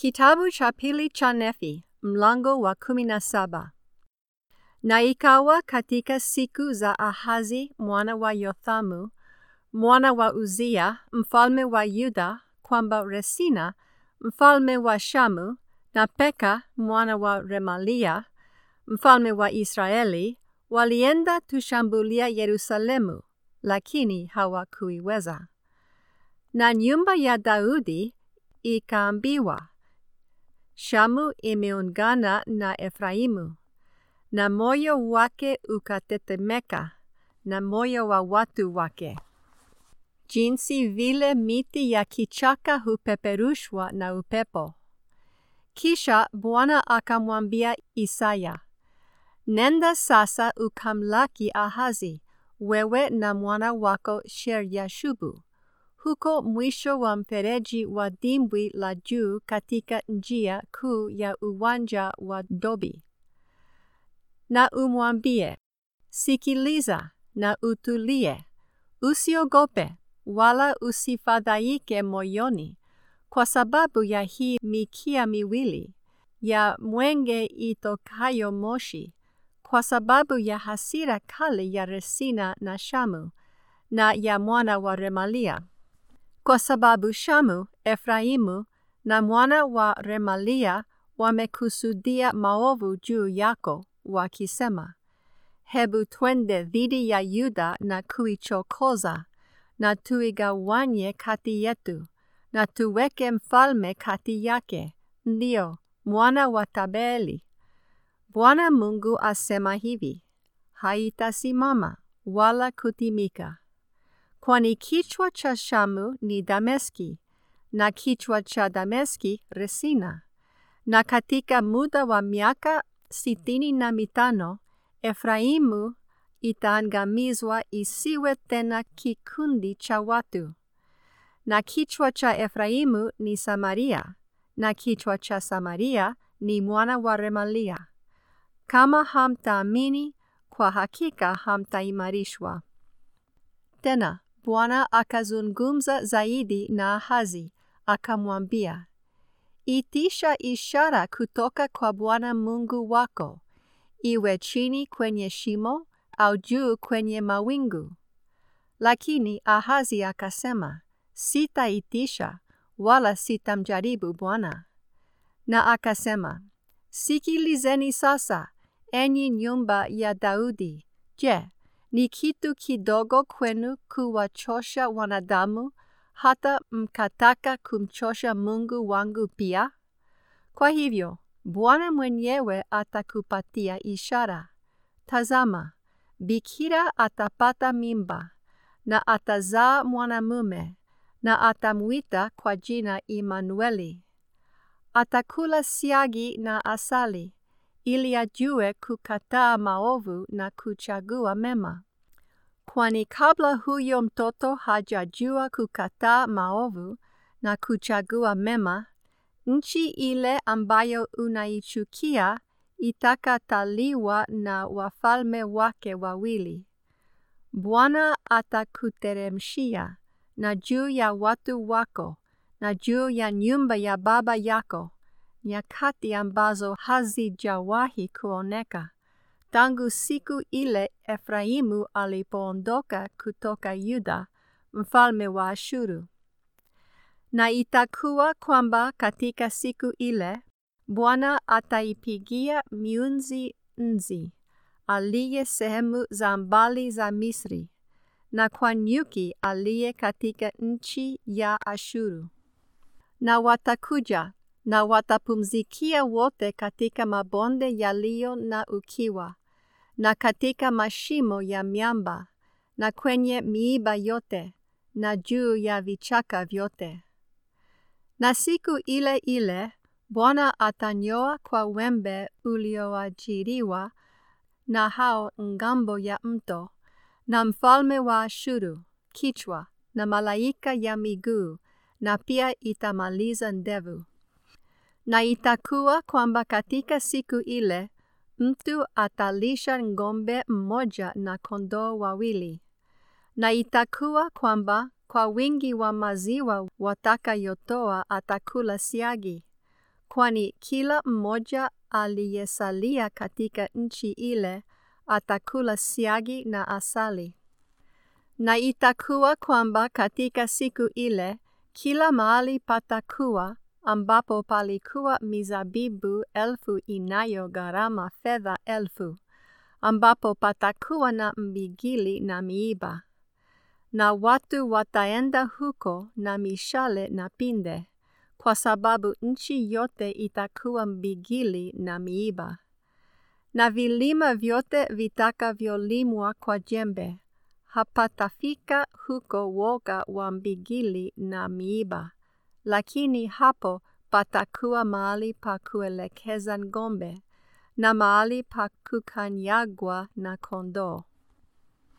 Kitabu cha pili cha Nefi, mlango wa kumi na saba. Na ikawa katika siku za Ahazi mwana wa Yothamu, mwana wa Uzia, mfalme wa Yuda, kwamba Resina, mfalme wa Shamu, na Peka mwana wa Remalia, mfalme wa Israeli, walienda tushambulia Yerusalemu, lakini hawakuiweza. Na nyumba ya Daudi ikaambiwa, Shamu imeungana na Efraimu, na moyo wake ukatetemeka, na moyo wa watu wake. Jinsi vile miti ya kichaka hupeperushwa na upepo. Kisha Bwana akamwambia Isaya, Nenda sasa ukamlaki Ahazi, wewe na mwana wako Sheryashubu, huko mwisho wa mfereji wa dimbwi la juu katika njia kuu ya uwanja wa Dobi. Na umwambie, sikiliza na utulie, usiogope wala usifadhaike moyoni, kwa sababu ya hii mikia miwili ya mwenge itokayo moshi, kwa sababu ya hasira kali ya Resina na Shamu na ya mwana wa Remalia. Kwa sababu Shamu, Efraimu na mwana wa Remalia wamekusudia maovu juu yako, wakisema, Hebu twende dhidi ya Yuda na kuichokoza, na tuigawanye kati yetu, na tuweke mfalme kati yake, ndio mwana wa Tabeli. Bwana Mungu asema hivi, haitasimama wala kutimika. Kwani kichwa cha Shamu ni Dameski, na kichwa cha Dameski Resina. Na katika muda wa miaka sitini na mitano, Efraimu itaangamizwa isiwe tena kikundi cha watu. Na kichwa cha Efraimu ni Samaria, na kichwa cha Samaria ni mwana wa Remalia. Kama hamtaamini, kwa hakika hamtaimarishwa. Tena Bwana akazungumza zaidi na Ahazi, akamwambia, Itisha ishara kutoka kwa Bwana Mungu wako, iwe chini kwenye shimo au juu kwenye mawingu. Lakini Ahazi akasema, Sitaitisha wala sitamjaribu Bwana. Na akasema, Sikilizeni sasa, enyi nyumba ya Daudi. Je, ni kitu kidogo kwenu kuwachosha wanadamu hata mkataka kumchosha Mungu wangu pia? Kwa hivyo, Bwana mwenyewe atakupatia ishara. Tazama, bikira atapata mimba na atazaa mwanamume na atamwita kwa jina Imanueli. Atakula siagi na asali ili ajue kukataa maovu na kuchagua mema. Kwani kabla huyo mtoto hajajua kukataa maovu na kuchagua mema, nchi ile ambayo unaichukia itakataliwa na wafalme wake wawili. Bwana atakuteremshia na juu ya watu wako na juu ya nyumba ya baba yako nyakati ambazo hazijawahi kuoneka tangu siku ile Efraimu alipoondoka kutoka Yuda, mfalme wa Ashuru. Na itakuwa kwamba katika siku ile Bwana ataipigia miunzi nzi aliye sehemu za mbali za Misri, na kwa nyuki aliye katika nchi ya Ashuru. Na watakuja na watapumzikia wote katika mabonde yaliyo na ukiwa, na katika mashimo ya miamba, na kwenye miiba yote, na juu ya vichaka vyote. Na siku ile ile Bwana atanyoa kwa wembe ulioajiriwa na hao ngambo ya mto, na mfalme wa Ashuru kichwa, na malaika ya miguu, na pia itamaliza ndevu. Na itakuwa kwamba katika siku ile mtu atalisha ng'ombe mmoja na kondoo wawili. Na itakuwa kwamba kwa wingi wa maziwa watakayotoa atakula siagi, kwani kila mmoja aliyesalia katika nchi ile atakula siagi na asali. Na itakuwa kwamba katika siku ile kila mahali patakuwa ambapo palikuwa mizabibu elfu inayo gharama fedha elfu, ambapo patakuwa na mbigili na miiba. Na watu wataenda huko na mishale na pinde, kwa sababu nchi yote itakuwa mbigili na miiba. Na vilima vyote vitakavyolimwa kwa jembe, hapatafika huko woga wa mbigili na miiba, lakini hapo patakuwa mahali pa kuelekeza ng'ombe na mahali pa kukanyagwa na kondoo.